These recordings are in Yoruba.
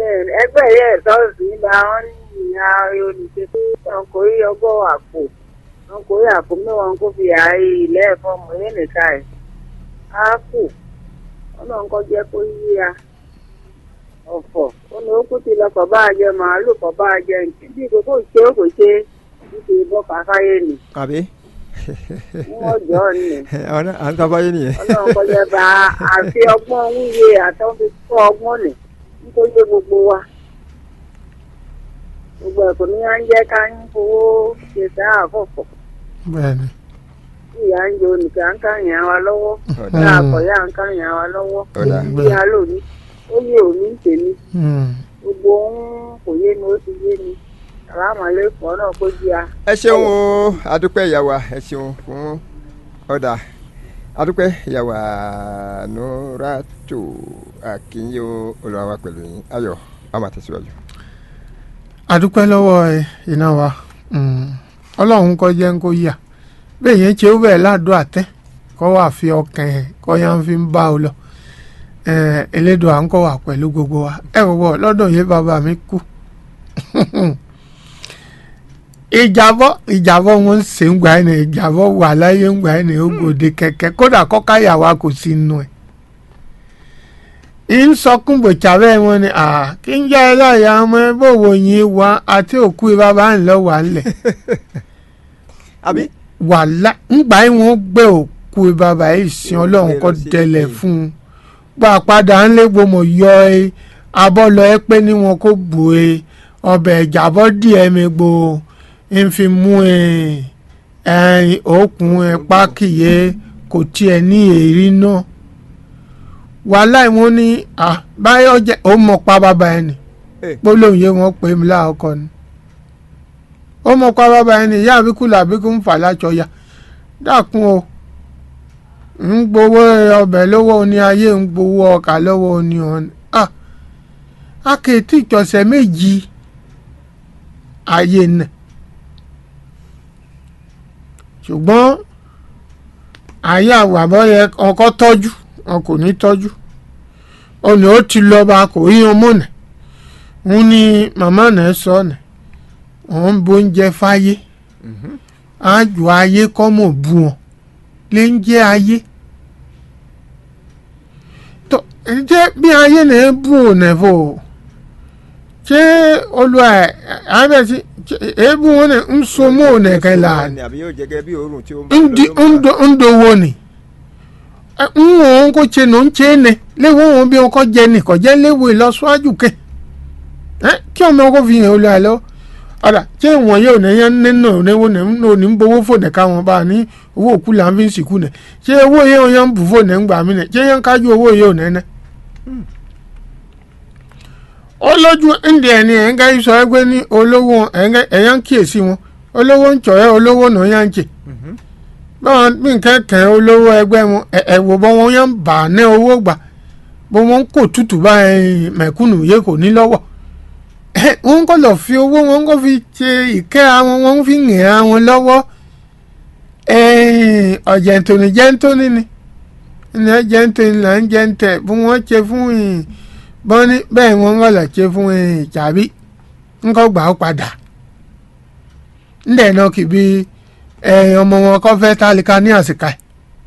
ẹgbẹ́ yẹn sọ́ọ̀sì gba wọn ní ìyá olùṣe wọn kò rí ọgọ́ àpò wọn kò rí àpò mẹ́wàá kó fi ààyè ilé ẹ̀fọ́ mọ̀ yẹn nìka ẹ̀ á kù wọn náà kọ́ jẹ́ kó yíya ọ̀fọ̀ ó ní ó kú ti lọ kọ̀ bá a jẹ màálù kọ̀ bá a jẹ nǹkan bí kò kò ṣe ó kò ṣe nítorí bọ́ kàkáyé nì àbí wọ́n jọ ọ́ nì ọ̀nà à ń tọ́ báyé nìyẹn. ọlọ́run kọ́ jẹ́ bá àfi ọgbọ́n wíyé àtọ́ fi kọ́ ọgbọ́n nì nítorí pé gbogbo wa gbogbo ẹ̀kọ́ ní à ń jẹ́ ká ń fowó ṣe sáà àkọ́kọ́ bẹ́ẹ̀ni tí ìyá ń jẹ onìkan à ń ká yàn wa lọ́wọ́ ọ̀dà tá a kọ̀ yà ń ká yàn wa lọ́wọ́ ọ̀dà bí a lò ní ó yé òní ń tèmi Hmm. gbogbo ohun kò yé mi ó ti yé mi àlámọ̀lẹ́kọ̀ọ́ náà kó jí a. ẹ ṣeun o adúpẹ́ ìyàwó ẹ ṣeun fún ọ̀dà adúpẹ́ ìyàwó nuratu akínyó olùwàwà pẹ̀lú yín ayọ̀ a máa tẹ̀síwájú. adúpẹ́ lọ́wọ́ ẹ iná wa Hmm. ọlọ́run kọ́ jẹ́ ń kó yà bẹ́ẹ̀ yẹn ṣe ó bẹ̀ ládùú àtẹ́ kọ́ wà fi ọkàn ẹ̀ kọ́ yà ń fi ń bá ọ lọ Eh, elédùn à ń kọ́ wà pẹ̀lú gbogbo wa ẹ wò wọ́ lọ́dọ̀ yẹn bàbá mi kú ìjàbọ̀ ìjàbọ̀ wọn ń ṣe ń gbà ẹ̀ ní ìjàbọ̀ wà láyé ń gbà ẹ̀ ní ògbòde kẹ̀kẹ́ kódà kọ́káyà wa kò sí inú ẹ̀ ń sọkún gbòòtsà bẹ́ẹ̀ wọn ni à kí n jẹ́ ẹlọ́ọ̀yà ọmọ ẹ bó wo yín wá àti òkú bàbá ń lọ wà ńlẹ̀ àbí wàhálà ńgbà yín wọn gbé òkú bàbá yìí sin ọlọ́run kọ́ dẹlẹ̀ fún un gbà padà ńlẹ̀ gbọmọ yọ ẹ abọ́lọ ẹ pé ní wọn kò bù ẹ ọbẹ̀ ìjàbọ̀ díẹ̀ mi gbò ń fi mú ẹ ẹ̀yìn òkun ẹ pákìyẹ kò tiẹ̀ ní èrí náà wàhálà ìwọ̀n ní à báyọ̀ jẹ́ ó mọ̀ pa bàbá ẹ nì Eh. gbólóhùn yẹn wọ́n pè mí láàkọ ni ó mọ̀ pa bàbá ẹ nì ìyá àbíkú làbíkú ń fà lájọyà dákun o ń gbowó ọbẹ̀ lọ́wọ́ oní ayé ń gbowó ọkà lọ́wọ́ oní ọ̀nà à akéètì ìjọsẹ̀ méjì ayé nà ṣùgbọ́n ayé àwàbọ̀ yẹ ọkọ tọ́jú wọn kò ní tọ́jú ọ̀nà ó ti lọ bá kò rí ọmọ nà ń ní màmá náà sọ nà òun bóúnjẹ fáyé àjò ayé kọ́ mọ̀ bú wọn lè ń jẹ́ ayé tó jẹ́ bí ayé náà bú òun náà fò ṣé olùwà ẹ̀ àbẹ̀sí èébú wọn náà ń so mọ́ òun náà kẹ́lá ni àbí yóò jẹ́ gẹ́gẹ́ bí òórùn tí ó ń ndi ndo ndo wo ni Ẹ, ń wọn kó tse nù ń tse ne léwu wọn bí wọn kọ jẹ ni kọ jẹ léwu ìlọsíwájú kẹ ẹ kí ọmọ kó fi hàn olú àlọ ọ̀dà tí ìwọ̀n yóò ní yẹn nínú oníwó ní ní ń bowó fònà káwọn bá ní owó òkú là ń fi ń sìnkú nẹ ṣé owó yẹn yẹn ń bù fònà ń gbà mí nẹ ṣé yẹn ń kájú owó yẹn ò nẹ́nẹ́. ó lójú ndí ẹni ẹ̀ ń ká sọ ẹgbẹ́ ní olówó ẹ̀yà ń kíyèsí wọn olówó ń tọ̀ ẹ́ olówó náà yà ń jẹ báwọn bí nǹkan kẹ́ olówó ẹgbẹ́ wọn ẹ̀ ẹ̀ wò bọ́ wọn yẹn ń bà ní owó gbà bó wọn kò tútù báyìí mẹ̀kúnnù yẹ kò ní lọ́wọ́ ẹ̀ wọ́n kọ́ lọ́ọ́ fi owó wọn kọ́ fi ṣe ìkẹ́ àwọn wọn fi ń rìn àwọn lọ́wọ́ ẹ̀ ọ̀jẹ̀ ntòní jẹ́ ntòní ni ní jẹ́ ntòní là ń jẹ́ ntẹ̀ bí wọ́n ṣe fún yìí bọ́n ní bẹ́ẹ̀ wọ́n ń lọ ṣe fún yìí tàbí ńkọ́ gbà ó padà ńdẹ̀ náà kì bí ẹ̀ ọmọ wọn kọ́ fẹ́ tálíkà ní àsìkà ẹ̀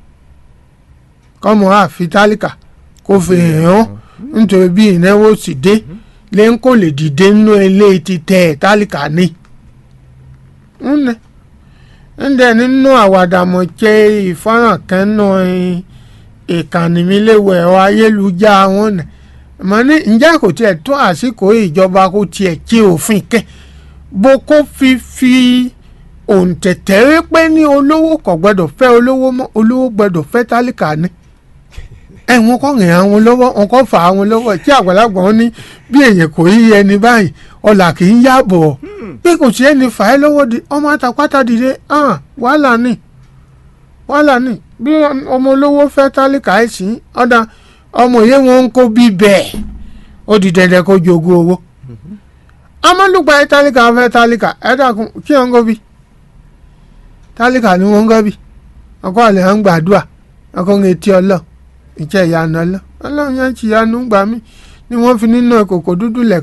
kọ́mọ àfi tálíkà kó fi hàn án nítorí bí ìnáwó sì dé lè ń kò lè dìde nínú ilé ti tẹ ẹ̀ tálíkà ní. ńnẹ ńdẹ nínú àwàdàmọ̀ ṣe ìfọ́nrán kan náà ìkànnì mi léwu ẹ̀rọ ayélujára wọn nà mọ ní ǹjẹ́ kò tiẹ̀ tó àsìkò ìjọba kó tiẹ̀ ṣe òfin kẹ́ bó kó fi fi òǹtẹ̀tẹ̀ rí pé ní olówó kò gbọ́dọ̀ fẹ́ olówó mọ́ olówó gbọ́dọ̀ fẹ́ tálíkà ni ẹ wọn kọ rìn àwọn lọ́wọ́ wọn kọ fà àwọn lọ́wọ́ tí àgbàlagbà wọn ní bí èèyàn kò yí ẹni báyìí ọlà kì í yàbọ̀ bí kò sí ẹni fà á lọ́wọ́ di ọmọ àtàpátá dìde hàn wàhálà ni wàhálà ni bí ọmọ olówó fẹ́ tálíkà ẹ̀ sí ọ̀dà ọmọ yẹn wọn ń kó bí bẹ́ẹ̀ ó di dandan kó jogún owó amálùgbà ẹ̀ tálíkà fẹ́ tálíkà ẹ̀ dàkún kí wọn ń kó bí tálíkà ni wọn ń kó bí ọkọ àlẹ́ à ń gbàdúrà ọkọ ń etí ọlọ́ọ̀ ìjẹ́ ìyanu ọlọ́ ọlọ́run yẹn ti yanu gbà mí ni wọ́n fi nínú ìkòkò dúdú lẹ̀